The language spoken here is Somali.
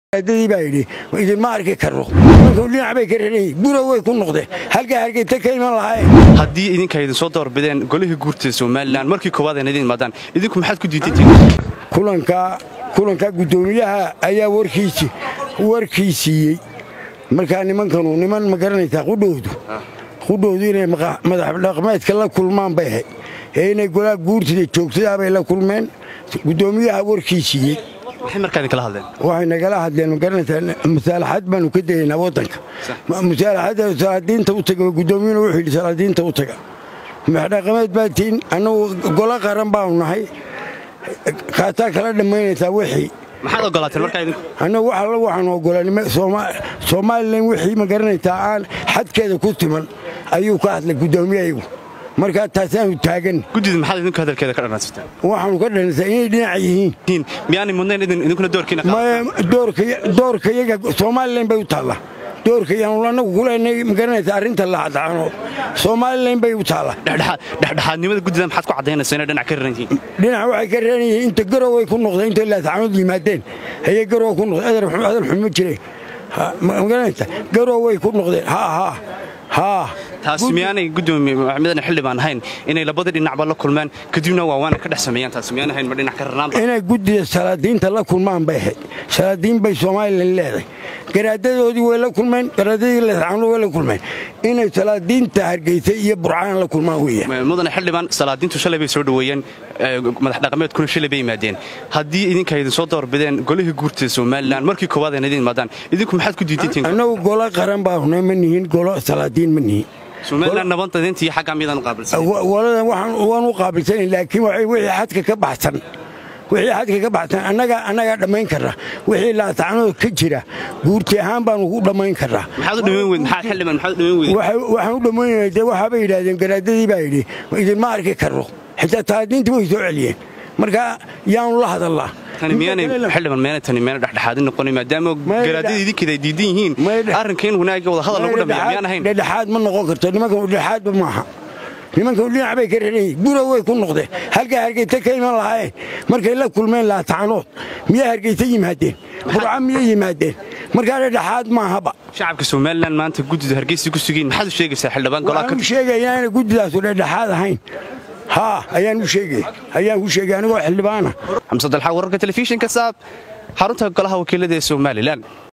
adadii baa yidhi idinma arki karno nimanku dhinac bay ka rarayiin gura way ku noqdeen halkaa hargeyta ka iman lahaayeen haddii idinka idin soo doorbideen golihii guurtida somalilan markii koowaad ayna idin imaadaan idinku maxaad ku diidantiin kulanka kulanka guddoomiyaha ayaa warkiisi warkii siiyey markaa nimankanu niman ma garanaysaa qudhoodu qudhoodu inay madax dhaqmeedka la kulmaan bay ahayd ee inay golaa guurtida joogtadaabay la kulmeen guddoomiyaha warkii siiyey maxay markaa idinkala hadleen waxay nagala hadleen magaranaysaa musaalaxad baanu ka dayaynaa waddanka musaalaxadda salaadiinta u taga guddoomiyuna wuxuu yidhi salaadiinta u taga madaxdhaqameed baa tiin annagu golo qaran baanu nahay kaataa kala dhammaynaysaa wixii maxaad ogolaateen markaa idinku annagu wax alla waxaanu oggolaanay somalilan wixii ma garanaysaa aan xadkeeda ku timan ayuu ka hadlay guddoomiyahayagu markaa taasaanu taagan guddida maxaad idinku hadalkeeda ka dhanaansatee waxaanu ka dhanaysaa inay dhinac yihiin miyaanay mudnayn idin idinkuna doorkiina doorka yaga somalilan bay u taalla doorka yaanu annagu kuleenay ma garanaysaa arrinta laadacano somalilan bay u taalla dhexdhexaadnimada guddida maxaad ku caddaynaysa inay dhinac ka raran yihiin dhinac waxay ka reeran yihiin inta garoway ku noqdeen intay laadacanood yimaadeen ayay garow ku noqdeen adal xun ma jireen ma garanaysaa garoway ku noqdeen haa haa haa taasi miyaanay guddoomiye maxamedan xildhibaan ahayn inay labada dhinacba la kulmeen kadibna waawaana ka dhex sameeyaan taasi miyaanay ahayn ma dhinac ka rarnaanba inay guddida salaadiinta la kulmaan bay ahayd salaadiin bay somalilan leedahay garaadadoodii way la kulmeen garaadadii lasaano way la kulmeen inay salaadiinta hargeysa iyo burcaan la kulmaan weeyaan mudane xildhibaan salaadiintu shalay bay soo dhoweeyeen madax dhaqameedkuna shalay bay yimaadeen haddii idinka idin soo doorbideen golihii guurtida somalilan markii koowaad ayna idin imaadaan idinku maxaad ku diidantiin annagu golo qaran baahuna ma nihin golo salaadiin ma nihin somalilan nabaddadeynta iyo xaggaa miyadaan u qaabilsan waladan waan u qaabilsanayn laakiin wixii xadka ka baxsan wixii xadka ka baxsan annagaa annagaa dhammayn karra wixii laatacanood ka jira guurti ahaan baanu ku dhammayn karraa maxaad u dhammayn weyd maxaa xildhibaan maxaad u dhammayn weyd waxaan u dhammaynaya dee waxaabay yidhaahdeen garaadadii baa yidhi idinma arki karno xitaa taadiintii way soo celiyeen marka yaanu la hadallaa tani miyaanay xildhibaan meena tani meena dhexdhexaadin noqonin maadaama garaadada idinkeeda ay diidan yihiin arrinka in wanaagga wada hadal lagu dhameeya miyaan ahayn dhexdhexaad ma noqon karto nimankan dhexdhexaadba maaha nimankan dhinac bay ka rarayiin gura way ku noqdeen halkaa hargeyta ka iman lahaayeen markay la kulmeen laatacanood miyaa hargeyta yimaadeen burca miyay yimaadeen markaa dhexdhexaad maahaba shacabka somalilan maanta guddida hargeysa ku sugiin maxaad u sheegaysaa xildhibaan golaha waxaan u sheegayaa inaanay guddidaasu dhexdhexaad ahayn haa ayaan u sheegay ayaan ku sheegay anigoo xildhibaana xamse dalxa wararka telefishinka saab xarunta golaha wakiilada ee somalilan